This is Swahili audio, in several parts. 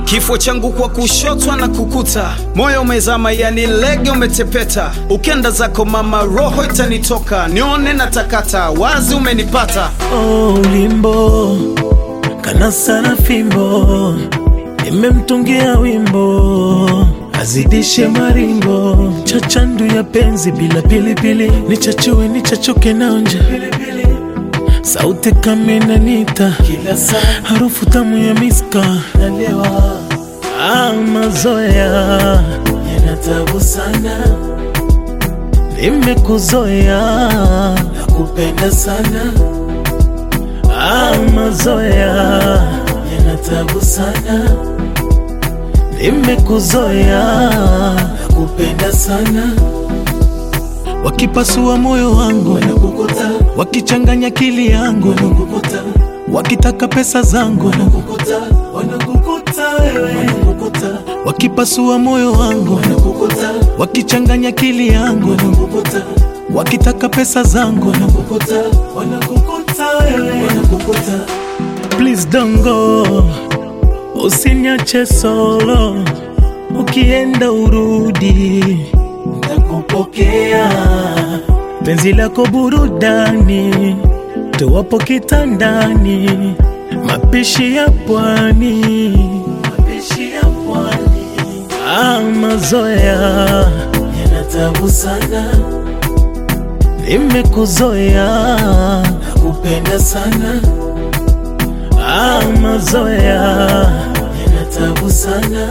Kifo changu kwa kushotwa na kukuta, moyo umezama, yani lege umetepeta. Ukenda zako mama, roho itanitoka, nione na takata, wazi umenipata. Oh, ulimbo kana sana fimbo, nimemtungia wimbo azidishe maringo, chachandu ya penzi bila pilipili, nichachue nichachuke naonja sauti kama inanita, harufu tamu ya miska nalewa. Ah, mazoea yanatabu sana, nimekuzoea nakupenda sana. Ah, mazoea yanatabu sana, nimekuzoea nakupenda sana. Wakipasua moyo wangu wanakukuta, wakichanganya akili yangu wanakukuta, wakitaka pesa zangu wanakukuta, wanakukuta wewe wanakukuta, wakipasua moyo wangu wanakukuta, wakichanganya akili yangu wanakukuta, wakitaka pesa zangu wanakukuta, wanakukuta wewe wanakukuta. Please don't go, usiniache solo, ukienda urudi nakupokea penzi lako burudani, tuwapo kitandani, mapishi ya pwani, mapishi ya pwani. Ah, mazoea yanatabu sana, nimekuzoea nakupenda sana. Ah, mazoea yanatabu sana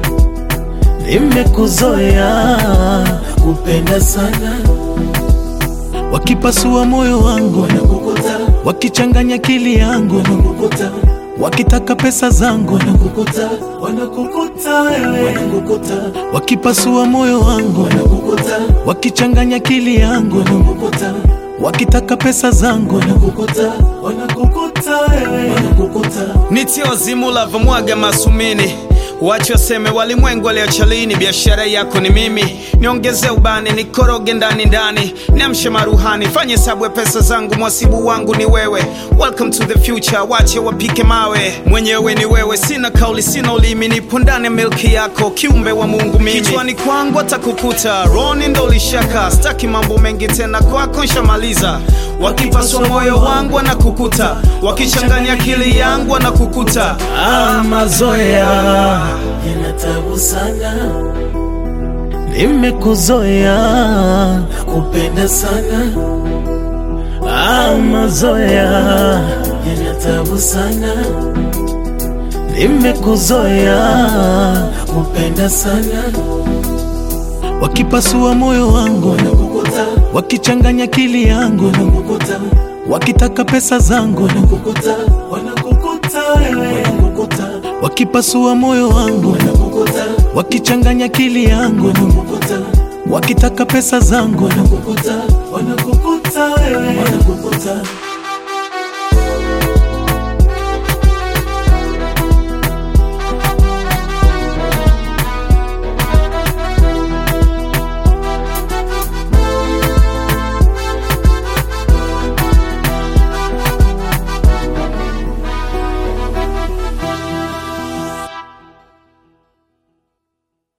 nimekuzoea kupenda sana. Wakipasua moyo wangu wanakukuta, wakichanganya akili yangu wanakukuta, wakitaka pesa zangu wanakukuta, wanakukuta wewe wanakukuta, wakipasua moyo wangu wanakukuta, wakichanganya akili yangu wanakukuta, wakitaka pesa zangu wanakukuta, wanakukuta wewe wanakukuta. Nitie wazimu lavomwaga masumini Wache waseme walimwengu waliocha lini, biashara yako ni mimi. Niongeze ubani, nikoroge ndani ndani, niamshe maruhani, fanye hesabu ya pesa zangu, mwasibu wangu ni wewe. Welcome to the future, wache wapike mawe, mwenyewe ni wewe. Sina kauli, sina ulimi, nipo ndani ya milki yako, kiumbe wa Mungu mimi. Kichwani kwangu atakukuta, roni ndo lishaka, staki mambo mengi tena, kwako nshamaliza. Wakipaswa moyo wangu wanakukuta, wakichanganya akili yangu wanakukuta. Ah, mazoea yanatabu sana, nimekuzoea nakupenda sana. Ah, mazoea yanatabu sana, nimekuzoea nakupenda sana. Wakipasua moyo wangu wanakukuta, wakichanganya akili yangu wanakukuta, wakitaka pesa zangu wanakukuta, wanakukuta wewe wanakukuta, wakipasua moyo wangu wanakukuta, wakichanganya akili yangu wanakukuta, wakitaka pesa zangu wanakukuta, wanakukuta wewe wanakukuta.